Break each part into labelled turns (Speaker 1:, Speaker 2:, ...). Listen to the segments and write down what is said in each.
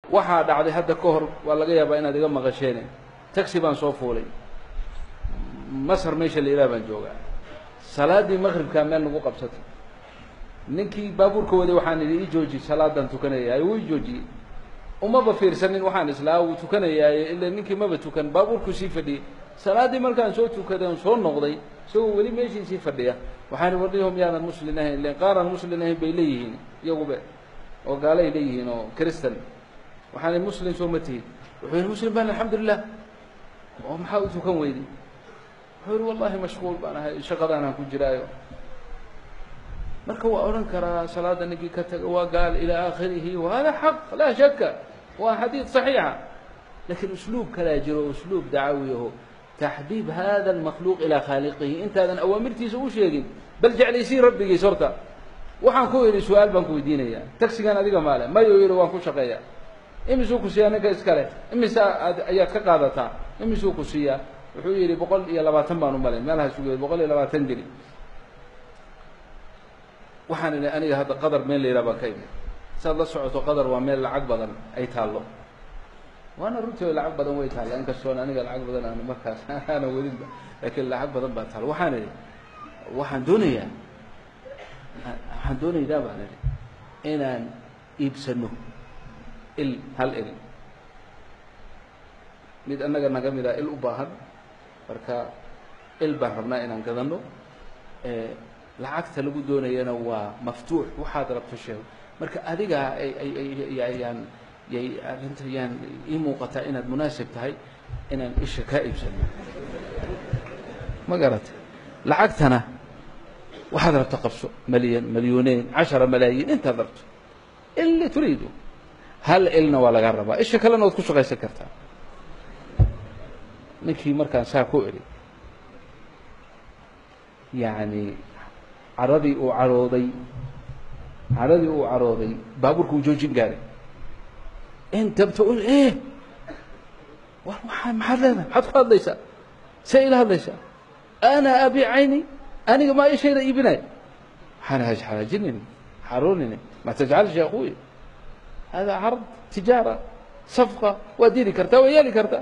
Speaker 1: waxaa dhacday hadda ka hor waa laga yaabaa inaad iga maqasheene taxi baan soo fuulay masar meesha la yidhaha baan joogaa salaaddii maqribkaa meel nagu qabsatay ninkii baabuurka waday waxaan idhi ii jooji salaadaan tukanayaaye wuu i joojiyey umaba fiirsanin waxaan islaa wuu tukanayaaye ila ninkii maba tukan baabuurku sii fadhiyey salaaddii markaan soo tukaday on soo noqday isagoo weli meeshii sii fadhiya waxaan warnihom yaanan muslin ahayn len qaaraan muslin ahayn bay leeyihiin iyagube oo gaalay leeyihiin oo cristan waxaan muslim soo ma tihin wuxuu yihi muslim baan alxamdulilah oo maxaa u tukan weyday wuxuu yihi wallahi mashquul baan ahay shaqadaanaan ku jiraayo marka waa odhan karaa salaada ninkii ka taga waa gaal ilaa aakhirihi wahada xaq laa shaka waa xadiid صaxiixa lakin usluub kalaa jiro usluub dacawiyaho taxbiib hada اlmakhluuq ilaa khaaliqihi intaadan awaamirtiisa u sheegin bal jeclaysiin rabbigiis horta waxaan ku idhi su-aal baan ku weydiinaya taxigan adiga maale mayu yihi waan ku shaqeeya imisuu ku siiyaa ninka iskale imisa ad ayaad ka qaadataa imisuu ku siiyaa wuxuu yidhi boqol iyo labaatan baan u malay meelaha sugeed boqol iyo labaatan geli waxaan idhi aniga hadda qadar meel la yidhaha baan ka imid saad la socoto qadar waa meel lacag badan ay taallo waana runtii lacag badan way taalla inkastoona aniga lacag badan aan markaas aana wadinba laakiin lacag badan baa taalla waxaan idhi waxaan doonayaa waxaan doonaynaa baan idhi inaan iibsano il hal il mid annaga naga mid a il u baahan marka il baan rabnaa inaan gadano lacagta lagu doonayana waa maftuux waxaad rabto sheego marka adigaa ayaan yay arrinta yaan ii muuqataa inaad munaasib tahay inaan isha kaa iibsano ma garata lacagtana waxaad rabto qabso malyan malyuneyn cashara malaayiin intaad rabto ili turiidu hal ilna waa laga rabaa isha kalena waad ku shaqaysan kartaa ninkii markaan saa ku idhi yacni caradii uu carooday caradii uu carooday baabuurka uu joojin gaaray inta btaqul e war waa maxaad leedahay maxaad ku hadlaysaa see ila hadlaysaa ana abi cayni aniga maa ishayda iibinay waxaan hajxalaajinini xaroonini ma tajcalsh ya akuya hada card tijaara safqa waad diri kartaa waa yeeli kartaa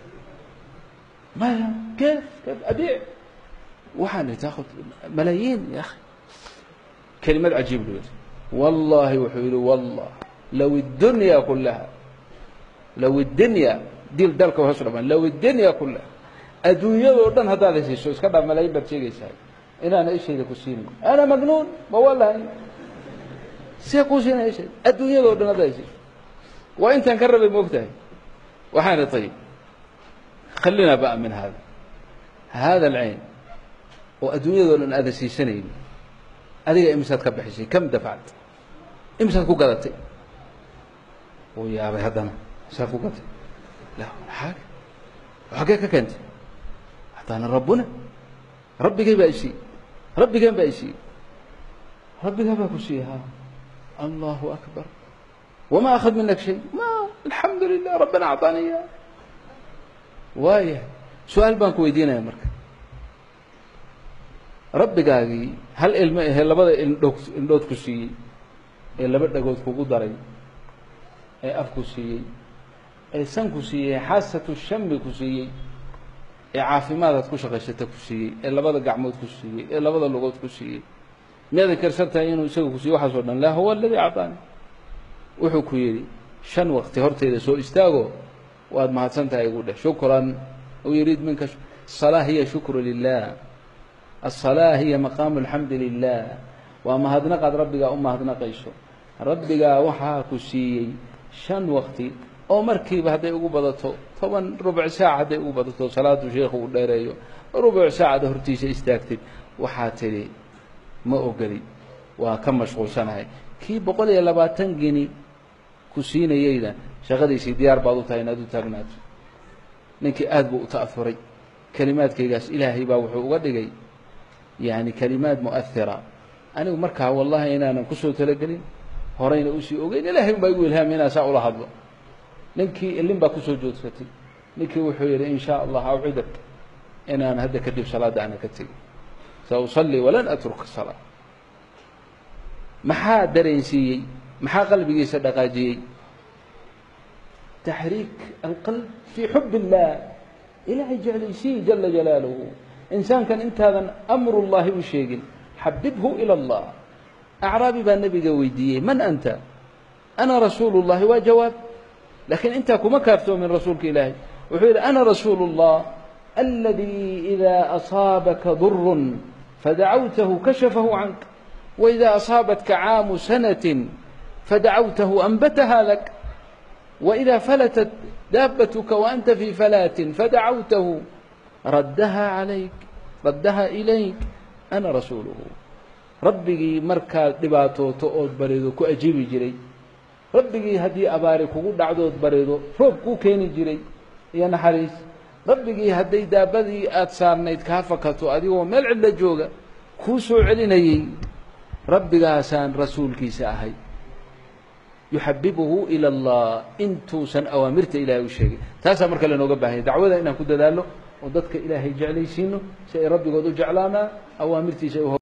Speaker 1: maya kef kef abiic waxaan ihi taakud malaayiin ya akhi kelimad cajiib lu yidhi wallahi wuxuu yihi wallah low الdunya kulaha low الdunya dil dalka hoos dhamaan low الdunya kulaha adduunyadoo dhan haddaad hesiiso iska dhaa malaayiin baad sheegaysaa inaana ishayda ku siinin ana magnuun ma walahay see kuu siinaya ishayda adduunyadoo dhan haddaad hesiiso waa intaan ka rabay moogtahay waxaan ihi ayib khalina ba'a min hada hada alcayn oo adduunyadoo dhan aadan siisanayni adiga imisaad ka bixisay kam dafacta imisaad ku gadatay uu yaabay haddana misaad ku gadatay la xaage xaggee ka keentay hadaana rabbuna rabbigay baa isiiyey rabbigeen baa isiiyey rabbigaa baa ku siiyey ha allahu akbar wama akhad minak shay ma alxamdu lilah rabbana acطaaniya waaya su-aal baan ku weydiinaya marka rabbigaagii hal ilmo ahe labada indhoog indhood ku siiyey ee laba dhagood kugu daray ee af ku siiyey ee san ku siiyey xaasatu shami ku siiyey ee caafimaadaad ku shaqaysata ku siiyey ee labada gacmood ku siiyey ee labada lugood ku siiyey miyaadan karsan tahay inuu isaga ku siiyey waxaas o dhan la huwa aladii acطaani wuxuu ku yidhi shan waqti horteyda soo istaago waad mahadsan tahay igu dheh shukran u yuriid minka الصلاة hiya shukru lilah الصلاة hiya maqaamu الxamdi lilah waa mahadnaqaad rabbigaa u mahadnaqayso rabbigaa waxaa ku siiyey shan waqti oo markiiba hadday ugu badato toban rubuc saac hadday ugu badato salaadu sheikhu uu dheereeyo rubuc saacada hortiisa istaagtid waxaa tidhi ma ogoli waa ka mashquulsanahay kii boqol iyo labaatan geni ku siinayeyna shaqadiisii diyaar baad u tahay inaad u taagnaato ninkii aad buu u ta'afuray kelimaadkaygaas ilaahay baa wuxuu uga dhigay yani kelimaad mu'ahira anigu markaa wallahi inaanan kusoo talagelin horeyna usii ogeyn ilahay un baa igu ilhaami inaan saa ula hadlo ninkii ilin baa kusoo joodsatay ninkii wuxuu yidhi in shaa allah awcidak inaan hadda kadib salaadda aana ka tegin sausalli walan atruka salaa maxaa dareensiiyey maxaa qalbigiisa dhaqaajiyey taxriik alqalb fii xub illah ilaahay jeclaysii jala jalaaluhu insaankan intaadan amrullahi u sheegin xabibhu ila allah acraabi baa nebiga weydiiyey man anta ana rasuulu llahi waa jawaab laakiin intaa kuma kaaftoomin rasuulka ilaahay wuxuu yidhi ana rasuulu اllah aladii إida asaabaka durun fadacawtahu kashafahu cank waإida asaabatka caamu sanaة fadacawtahu anbataha lak waإida falatat daabatuka waanta fii falaatin fadacawtahu raddaha calayk raddaha ilayk ana rasuuluhu rabbigii markaad dhibaatooto ood barido ku ajiibi jiray rabbigii haddii abaari kugu dhacdood barido roob kuu keeni jiray iyo naxariis rabbigii hadday daabadii aada saarnayd kaa fakato adigoo meel cidla jooga kuu soo celinayey rabbigaasaan rasuulkiisa ahay yuxabibuhu ila allah intuusan awaamirta ilaahay u sheegay taasaa marka lanooga baahanya dacwada inaan ku dadaalno oo dadka ilaahay jeclaysiino si ay rabbigood u jeclaanaa awaamirtiisa